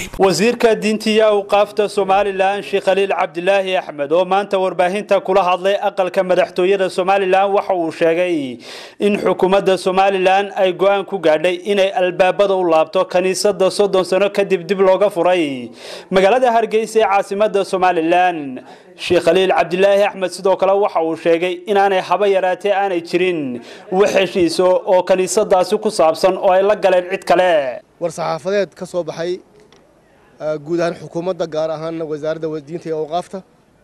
raxiim wasiirka diintiya awqaafta somalilan sheekh khaliil cabdilaahi axmed oo maanta warbaahinta kula hadlay aqalka madaxtooyada somalilan waxa uu sheegay in xukuumadda somalilan ay go-aan ku gaadhay inay albaabada u laabto kaniisada soddon sano kadib dib looga furay magaalada hargeysa ee caasimada somalilan sheekh khaliil cabdilaahi axmed sidoo kale waxa uu sheegay inaanay haba yaraatee aanay jirin wax heshiiso oo kaniisadaasi ku saabsan oo ay la galeen cid kale war saxaafadeed ka soo baxay guud ahaan xukuumadda gaar ahaanna wasaaradda diinta iyo awqaafta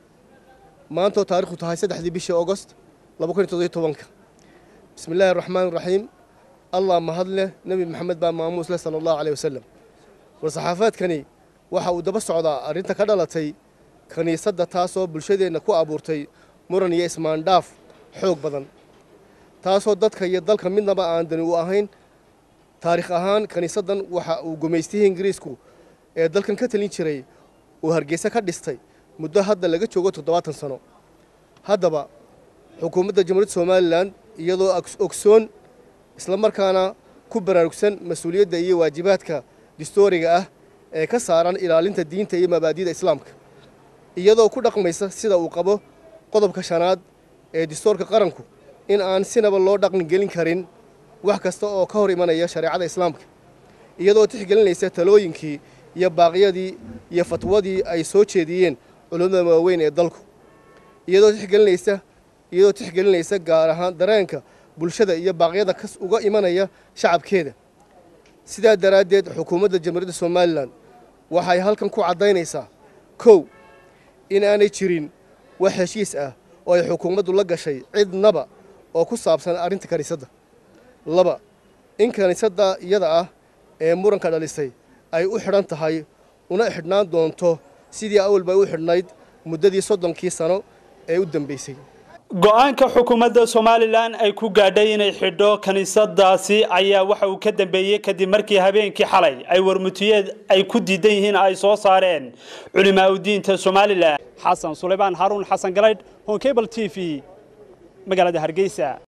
maantoo taarikhdu tahay saddexdii bishii augost laba kun iyo toddobiyo tobanka bismi illaahi araxmaan iraxiim allah mahad leh nebi maxamed baa maamuus leh sala allahu caleyh wasalam war saxaafadeedkani waxa uu daba socdaa arrinta ka dhalatay kiniisadda taasoo bulshadeenna ku abuurtay muran iyo ismaandhaaf xoog badan taasoo dadka iyo dalka midnaba aan dani u ahayn taarikh ahaan kiniisaddan waxa uu gumaystihii ingiriisku ee dalkan ka talin jiray uu hargeysa ka dhistay muddo hadda laga joogo toddobaatan sano haddaba xukuumadda jamhuuriyadda somalilan iyadoo ogsoon islamarkaana ku baraarugsan mas-uuliyadda iyo waajibaadka distooriga ah ee ka saaran ilaalinta diinta iyo mabaadi'da islaamka iyadoo ku dhaqmaysa sida uu qabo qodobka shanaad ee distoorka qaranku in aan sinaba loo dhaqan gelin karin wax kasta oo ka hor imanaya shareecada islaamka iyadoo tixgelinaysa talooyinkii iyo baaqyadii iyo fatwadii ay soo jeediyeen culummada waaweyn ee dalku iyadoo tixgelinaysa iyadoo tixgelinaysa gaar ahaan dareenka bulshada iyo baaqyada kas uga imanaya shacabkeeda sidaa daraaddeed xukuumadda jamhuuriyadda somalilan waxay halkan ku caddaynaysaa kow in aanay jirin wax heshiis ah oo ay xukuumaddu la gashay cidnaba oo ku saabsan arrinta kiniisadda laba in kiniisadda iyada ah ee muranka dhalisay ay u xidhan tahay una xidhnaan doonto sidii awalba u xidhnayd muddadii soddonkii sano ee u dambaysay go-aanka xukuumadda somalilan ay ku gaadhay inay xidho kiniisadaasi ayaa waxa uu ka dambeeyey kadib markii habeenkii xalay ay warmutiyeed ay ku diidan yihiin ay soo saareen culimaa udiinta somalilan xasan sulaymaan haruun xasan galaydh honkebal t v magaalada hargeysa